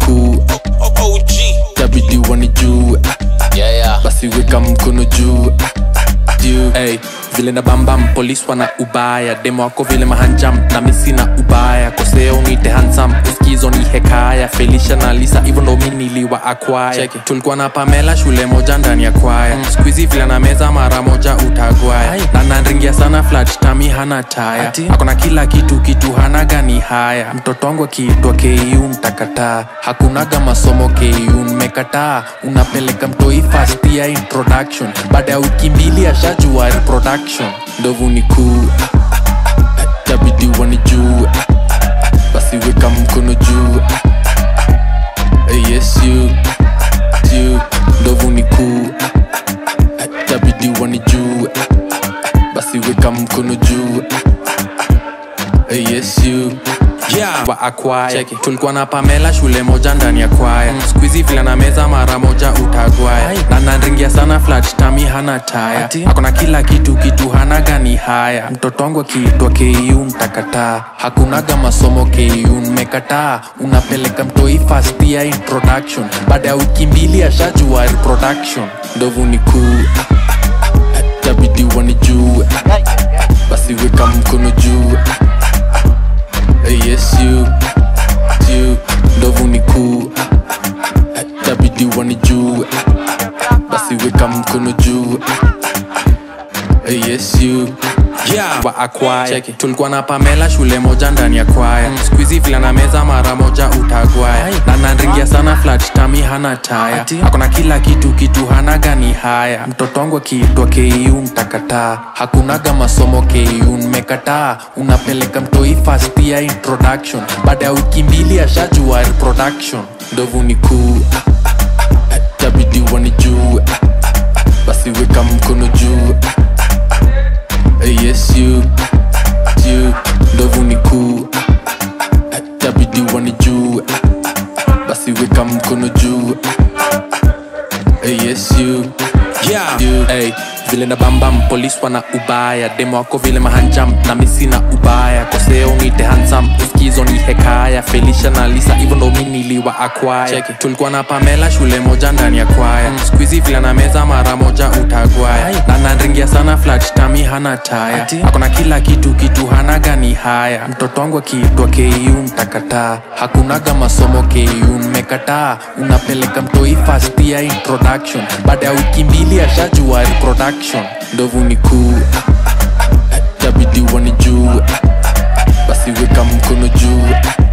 kuu OG. tabidi wanijue Yeah, yeah. basi weka mkono juu juu hey, vile na bambam polis wana ubaya demo wako vile mahanjam na misi na ubaya koseo nite hansam uskizo ni hekaya felisha na lisa hivyo ndo mi niliwa akwaya tulikuwa na pamela shule moja ndani ya kwaya mm. skuizi vile na meza mara moja utagwaya na nanringia sana flat tami hana taya akona kila kitu kitu hana gani haya mtoto wangu akiitwa ku mtakataa hakunaga masomo ku mmekataa unapeleka mtoi fast ya introduction baada ya wiki mbili ashajua reproduction ndovu ni kuu tabidi wanijue basi weka mkono juu yes you you ndovu ni kuu tabidi wanijue basi weka mkono juu yes you Yeah. wa akwaya tulikuwa na pamela shule moja ndani ya kwaya mm. skuizi vile na meza mara moja utagwaya na nanringia sana flat tami hana taya akona kila kitu kitu hana gani haya mtoto wangu akiitwa ku mtakataa hakunaga masomo ku mmekataa unapeleka mtoi fast ya introduction baada ya wiki mbili ashajua reproduction ndovu ni kuu tabidi wanijue basi weka mkono juu yes you you ndovu ni kuu tabidi wanijue basi weka mkono juu yes you Yeah. wa akwaya tulikuwa na pamela shule moja ndani ya kwaya mm. skuizi vile na meza mara moja utagwaya na nanringia sana flat tami hana taya akona kila kitu kitu hana gani haya mtoto wangu akiitwa ku mtakataa hakunaga masomo ku mmekataa unapeleka mtoi fast ya introduction baada ya wiki mbili ashajua reproduction ndovu ni kuu tabidi wanijue basi weka mkono juu yes you you ndovu ni kuu tabidi wanijue basi weka mkono juu yes you Yeah. you hey, vile na bambam polis wana ubaya demo wako vile mahanjam na misi na ubaya koseo nite hansam uskizo ni hekaya felisha na lisa hivyo ndo mi niliwa akwaya tulikuwa na pamela shule moja ndani ya kwaya mm. skuizi vile na meza mara moja utagwaya na nanringia sana flat tami hana taya akona kila kitu kitu hana gani haya mtoto wangu akiitwa ku mtakataa hakunaga masomo ku mmekataa unapeleka mtoi fast ya introduction baada ya wiki mbili ashajua reproduction ndovu ni kuu tabidi wanijue basi weka mkono juu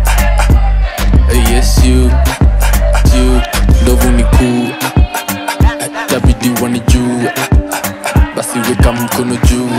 yes you you ndovu ni kuu tabidi wanijue basi weka mkono juu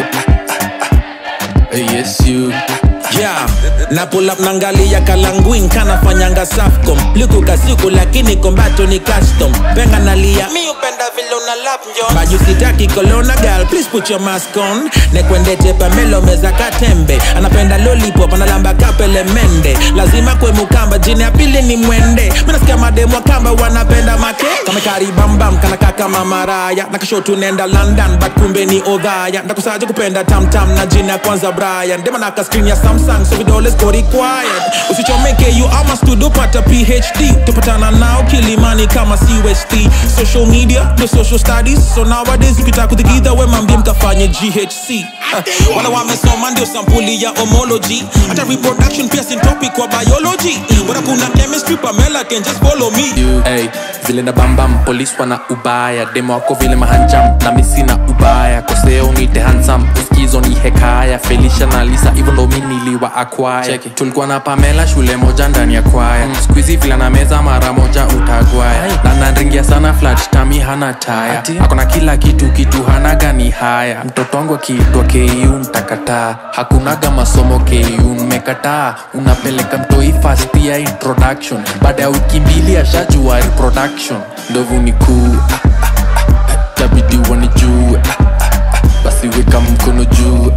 yes you Yeah. na pull up nangalia kalanguin kanafanyanga safcom liku kasiku lakini kombato ni custom penga nalia mi upenda vile una lap njo baju sitaki kolona girl please put your mask on nekwendete pamelo meza katembe anapenda lollipop analamba kapele mende lazima kwe mukamba jini ya pili ni mwende minasikia mademu wa kamba wanapenda make kamekari bambam kanaka kama maraya nakasho tunenda london but kumbe ni odhaya ndakusaje kupenda tamtam na jina ya kwanza brian dema naka screen ya samsung so vidole siko required usichomeke you ama studio pata phd tupatana nao kilimani kama cust social media the social studies so nowadays ukitaka kutikidha we mambie mkafanye ghc Ah, wala wamesoma ndio sampuli ya homology hata reproduction pia sin topic wa biology bora kuna chemistry pamela can just follow me you hey, vile na bambam polis wana ubaya demo wako vile mahanjam na misi na ubaya koseo nite hansam uskizo ni hekaya felisha na lisa hivyo ndo mi niliwa akwaya tulikuwa na pamela shule moja ndani ya kwaya mm. skuizi vile na meza mara moja utagwaya na nanringia sana flat tami hana taya akona kila kitu kitu hana gani haya mtoto wangu akiitwa ku mtakataa hakunaga masomo ku mmekataa unapeleka mtoi fast ya introduction baada ya wiki mbili ashajua reproduction ndovu ni kuu tabidi wanijue basi weka mkono juu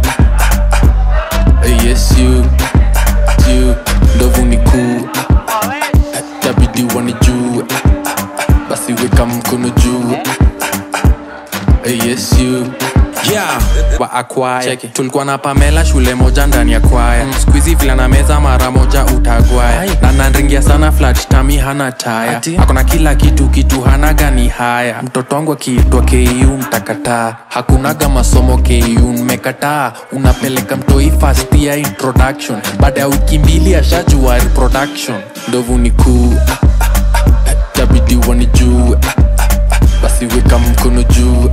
yes you you ndovu ni kuu tabidi wanijue basi weka mkono juu yes you yeah wa akwaya tulikuwa na pamela shule moja ndani ya kwaya mm. skuizi vila na meza mara moja utagwaya na nanringia sana flat tami hana taya akona kila kitu kitu hana gani haya mtoto wangu akiitwa ku mtakataa hakunaga masomo ku mmekataa unapeleka mtoi fast ya introduction baada ya wiki mbili ashajua reproduction ndovu ni kuu tabidi wanijue basi weka mkono juu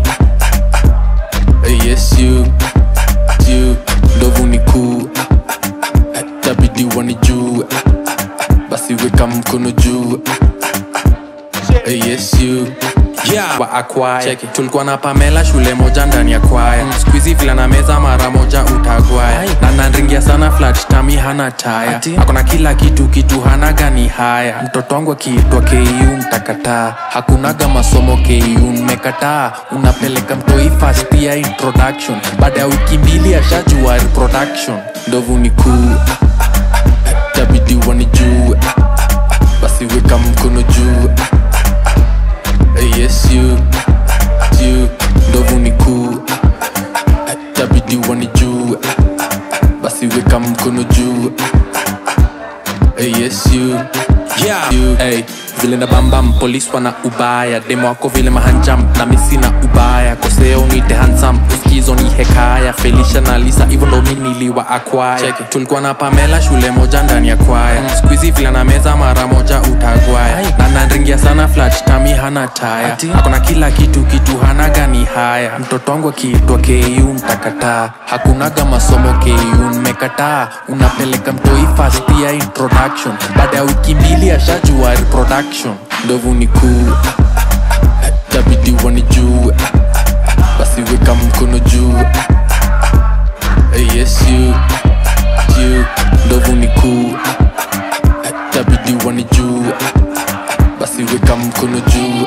yes you you ndovu ni kuu tabidi wanijue basi weka mkono juu yes you Yeah. wa akwaya tulikuwa na pamela shule moja ndani ya kwaya mm. skuizi vila na meza mara moja utagwaya na nanringia sana flat tami hana taya akona kila kitu kitu hana gani haya mtoto wangu akiitwa ku mtakataa hakunaga masomo ku mmekataa unapeleka mtoi fast ya introduction baada ya wiki mbili ashajua reproduction ndovu ni kuu tabidi wanijue basi weka mkono juu yes you you ndovu ni kuu tabidi wanijue basi weka mkono juu yes you Yeah. you hey, vile na bambam polis wana ubaya demo wako vile mahanjam na misi na ubaya koseo nite hansam uskizo ni hekaya felisha na lisa hivyo ndo mi niliwa akwaya tulikuwa na pamela shule moja ndani ya kwaya mm. skuizi vile na meza mara moja utagwaya na nanringia sana flat tami hana taya akona kila kitu kitu hana gani haya mtoto wangu akiitwa ku mtakataa hakunaga masomo ku mmekataa unapeleka mtoi fast ya introduction baada ya wiki mbili ashajua reproduction ndovu ni kuu tabidi wanijue basi weka mkono juu yes you you ndovu ni kuu tabidi wanijue basi weka mkono juu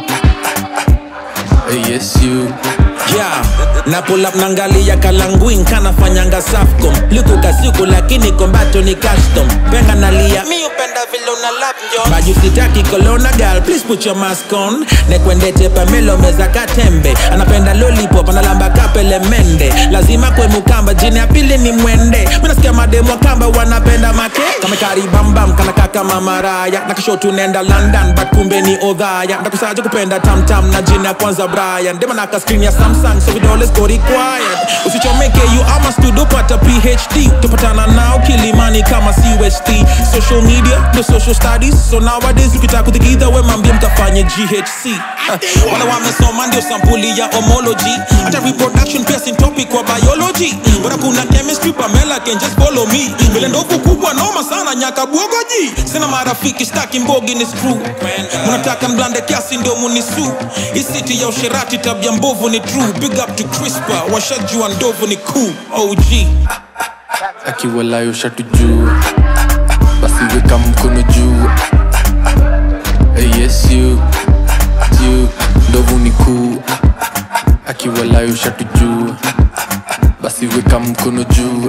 yes you yeah. na pull up nangalia kalanguin kanafanyanga safcom liku kasiku lakini kombato ni custom penga nalia mi upenda vile una lap njo baju sitaki kolona gal please put your mask on nekwendete pamelo meza katembe anapenda lollipop analamba kapele mende lazima kwe mukamba jini ya pili ni mwende minasikia mademu wa kamba wanapenda make kamekari bambam kanaka kama maraya nakashotu nenda london but kumbe ni odhaya ndakusaja kupenda tamtam na jina ya kwanza brian demanaka screen ya samsung so vidole go required usichomeke you ama studio pata phd tupatana nao kilimani kama cust social media no social studies so nowadays ukitaka kuthikidha we mambie mkafanye ghc uh, wala wamesoma ndio sampuli ya homology hata reproduction pia sin topic kwa biology bora kuna chemistry pamela can just follow me vile ndovu kubwa noma sana nyaka bwogoji sina marafiki staki mbogi ni screw mnataka mblande kiasi ndio munisu isiti ya usherati tabia mbovu ni true big up to crispa washajua ndovu ni cool og akiwalayo shatu juu basi weka mkono juu yes you you ndovu ni kuu akiwalayo shatu juu basi weka mkono juu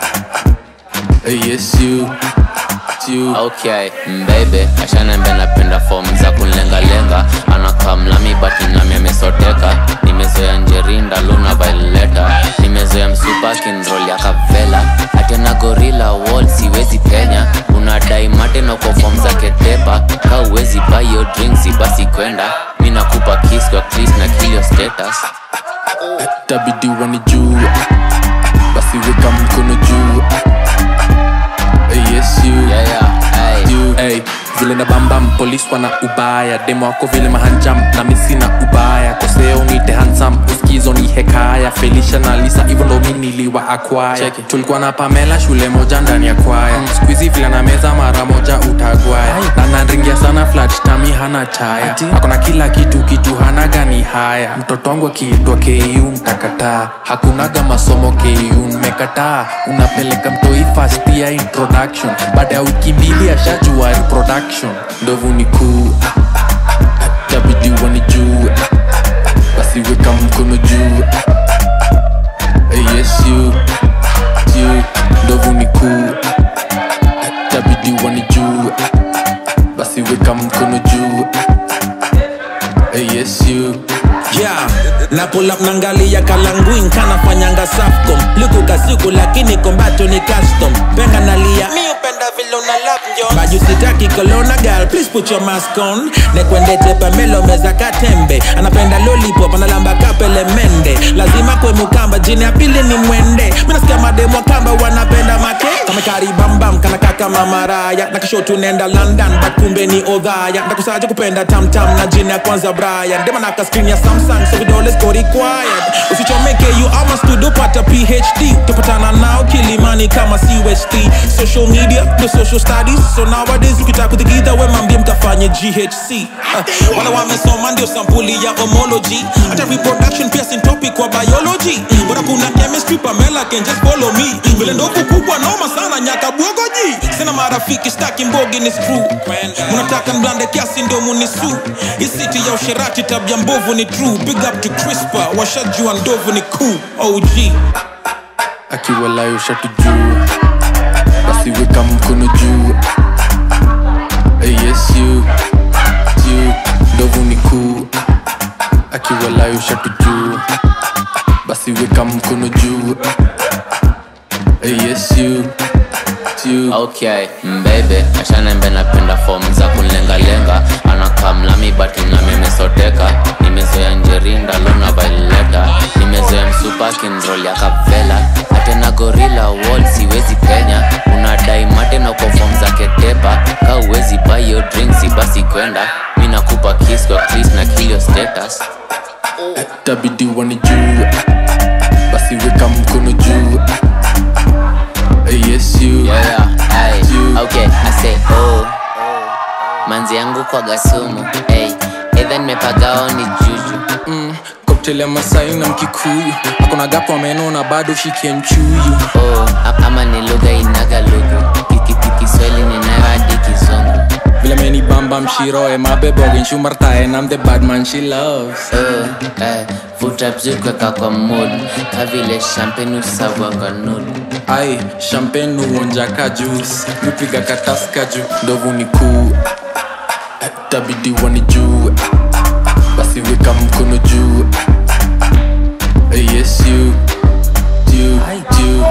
yes you you okay mbebe ashanembe napenda fom za kunlengalenga anakaa mlami bati nami amesoteka nimezoea njerinda luna vaileta nimezoea msupa kinrol ya kavela atena gorila wall siwezi penya unadai mateno kwa fom zake tepa ka uwezi bayo drinksi basi kwenda mi nakupa kis kwa kris na kilio status tabidi wanijue basi weka mkono juu yes you yeah, yeah, hey. you hey, vile na bambam polis wana ubaya demo wako vile mahanjam na misi na ubaya koseo nite hansam uskizo ni hekaya felisha na lisa hivyo ndo mi niliwa akwaya tulikuwa na pamela shule moja ndani ya kwaya mm. skuizi vile na meza mara moja utagwaya na nanringia sana flat tami hana taya akona kila kitu kitu hana gani haya mtoto wangu akiitwa ku mtakataa hakunaga masomo ku mmekataa unapeleka mtoi fast ya introduction baada ya wiki mbili ashajua reproduction ndovu ni kuu tabidi wanijue basi weka mkono juu yes you you ndovu ni kuu tabidi wanijue basi weka mkono juu yes you yeah na pull up nangalia kalanguin kanafanyanga safcom liku kasiku lakini kombato ni custom penga nalia mi upenda vile una lap njo baju sitaki kolona gal please put your mask on nekwendete pamelo meza katembe anapenda lollipop analamba kapele mende lazima kwe mukamba jini ya pili ni mwende minasikia mademo kamba wanapenda make kamekari bambam kana kaka mamaraya na kesho tunaenda london but kumbe ni odhaya ndakusaje kupenda tamtam na jini ya kwanza brian dema naka screen ya samsung so vidole go required usichomeke you ama studio pata phd tupatana nao kilimani kama cust social media the social studies so nowadays ukitaka kutikidha we mambie mkafanye ghc uh, wala wamesoma ndio sampuli ya homology hata reproduction pia sin topic kwa biology bora kuna chemistry pamela can just follow me vile ndovu kubwa noma sana nyaka bwogoji sina marafiki staki mbogi ni screw unataka mblande kiasi ndio munisu hii city ya usherati tabia mbovu ni true big up to crispa washajua ndovu ni cool og akiwalayo shatu juu basi weka mkono juu Eh, yes you you ndovu ni kuu akiwalayo shatu juu basi weka mkono juu Eh, yes you you okay mbebe ashanembe napenda fom za kunlengalenga anakaa mlami bati nami amesoteka nimezoea njerinda luna vaileta nimezoea msupakinrol ya kapvela atena gorila wall siwezi penya unadai matena kwa fom za ketepa ka uwezi bayo drinksi basi kwenda mi nakupa kis kwa kris na kilio status tabidi wani juu basi weka mkono juu Eh, yes you yeah, yeah, ay, You. okay, I say oh manzi yangu kwa gasumu hey, edha nimepagao ni juju mm, cocktail ya masai na mkikuyu akona gapo ameno na bado shikie mchuyu oh, a- ama ni lugha inaga lugu Kiki- kiswahili ninayo hadi kizungu vile meni bamba mshiroe mabebogen shumartae nam the badman she loves oh, eh, vuta bzukweka kwa mood kavile champagne usavwa kwa nudu ai champagne uonja ka juice upiga kataska juu ndovu ni kuu tabidi wani juu basi weka mkono juu Eh, yes you you you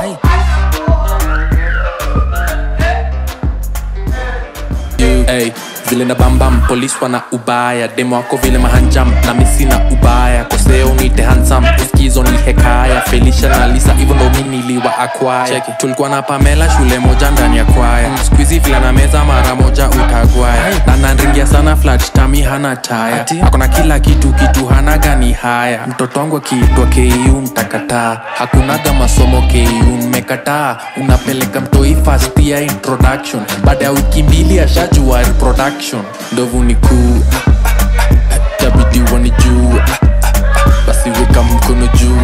you hey, vile na bambam polis wana ubaya demo wako vile mahanjam na misi na ubaya koseo nite hansam uskizo ni hekaya felisha na lisa hivyo ndo mi niliwa akwaya tulikuwa na pamela shule moja ndani ya kwaya mm. skuizi vile na meza mara moja utagwaya na nanringia sana flat tami hana taya akona kila kitu kitu hana gani haya mtoto wangu akiitwa ku mtakataa hakunaga masomo ku mmekataa unapeleka mtoi fast ya introduction baada ya wiki mbili ashajua reproduction ndovu ni kuu tabidi wani juu basi weka mkono juu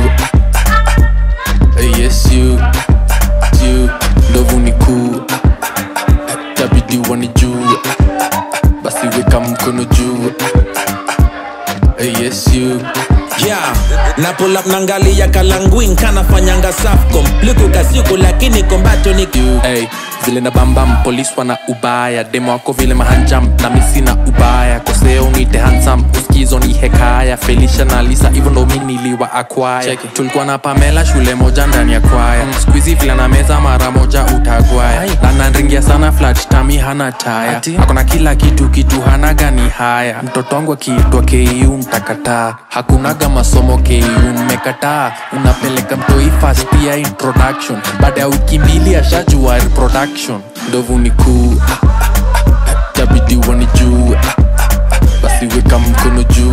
Eh, yes you you ndovu ni kuu tabidi wani juu basi weka mkono juu Eh, yes you yeah na pull up nangalia kalanguin kanafanyanga safcom liku kasiku lakini kombato ni you hey, vile na bambam polis wana ubaya demo wako vile mahanjam na misi na ubaya koseo nite hansam uskizo ni hekaya felisha na lisa hivyo ndo mi niliwa akwaya tulikuwa na pamela shule moja ndani ya kwaya mm. skuizi vile na meza mara moja utagwaya na nanringia sana flat tami hana taya akona kila kitu kitu hana gani haya mtoto wangu akiitwa ku mtakataa hakunaga masomo ku mmekataa unapeleka mtoi fast ya introduction baada ya wiki mbili ashajua reproduction ndovu ni kuu tabidi wani juu basi weka mkono juu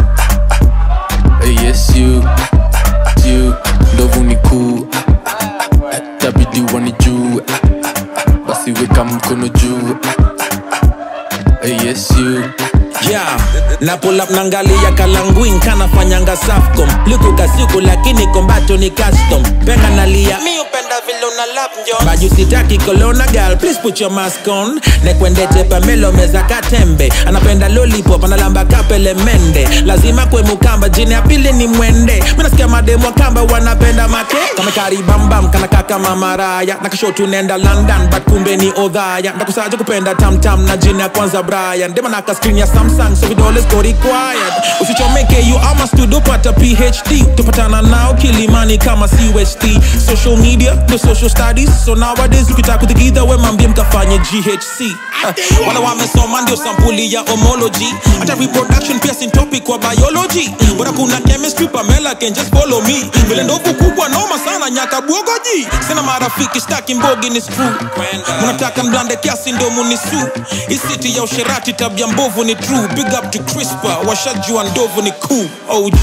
Eh, yes you you ndovu ni kuu tabidi wani juu basi weka mkono juu Eh, yes you yeah na pull up nangalia kalanguin kanafanyanga safcom liku kasiku lakini kombato ni custom penga nalia mi upenda vile una lap njo baju sitaki kolona gal please put your mask on nekwendete pamelo meza katembe anapenda lollipop analamba kapele mende lazima kwe mukamba jini ya pili ni mwende minasikia mademu wa kamba wanapenda make kamekaribambam kana kaka mamaraya nakasho tunenda london but kumbe ni odhaya ndakusaja kupenda tamtam na jini ya kwanza brian dema naka screen ya samsung so vidole siko required usichomeke you ama studio pata phd tupatana nao kilimani kama cust social media the social studies so nowadays ukitaka kutikidha we mambie mkafanye ghc Ah, wala wamesoma ndio sampuli ya homology hata reproduction pia sin topic kwa biology bora kuna chemistry pamela can just follow me vile ndovu kubwa noma sana nyaka bwogoji sina marafiki staki mbogi ni screw munataka mblande kiasi ndo munisu isiti ya usherati tabia mbovu ni true big up to crispa washajua ndovu ni cool og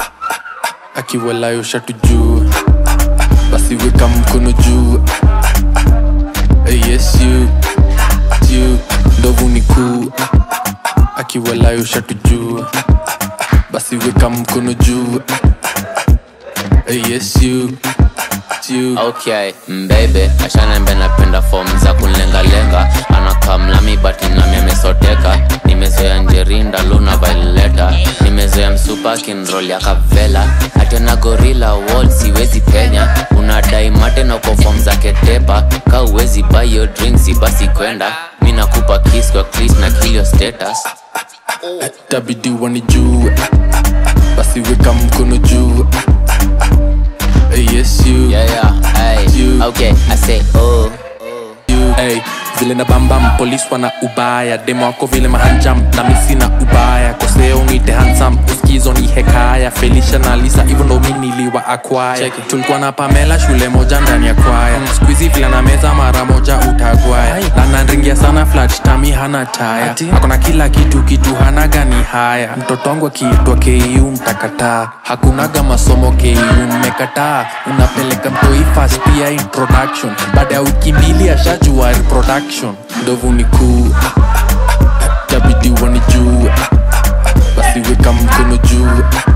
akiwalayo shatu juu basi weka mkono juu Eh, yes you you ndovu ni kuu akiwalayo shatu juu basi weka mkono juu Eh, yes you you okay mbebe ashanembe napenda fom za kunlengalenga anakamlami bati nami amesoteka nimezoea njerinda luna vaileta nimezoea msupa kinrol ya kavela hatena gorila wall siwezi penya unadai mate na uko fom za ketepa ka uwezi bayo drinksi basi kwenda mi nakupa kis kwa kris na kilio status tabidi wani juu basi weka mkono juu Eh, yes you yeah, yeah, hey. You. okay i say oh you hey, vile na bambam polis wana ubaya demo wako vile mahanjam na misi na ubaya koseo nite hansam uskizo ni hekaya felisha na lisa hivyo ndo mi niliwa akwaya tulikuwa na pamela shule moja ndani ya kwaya skuizi vile na meza mara moja utagwaya na nanringia sana flat tami hana taya akona kila kitu kitu hana gani haya mtoto wangu akiitwa ku mtakataa hakunaga masomo ku mmekataa unapeleka mtoi fast pia introduction baada ya wiki mbili ashajua reproduction ndovu ni kuu tabidi wani juu basi weka mkono juu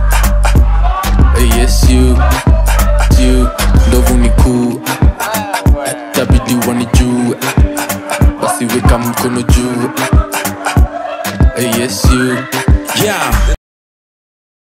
Eh, yes you you ndovu ni kuu tabidi wani juu basi weka mkono juu Eh, yes you yeah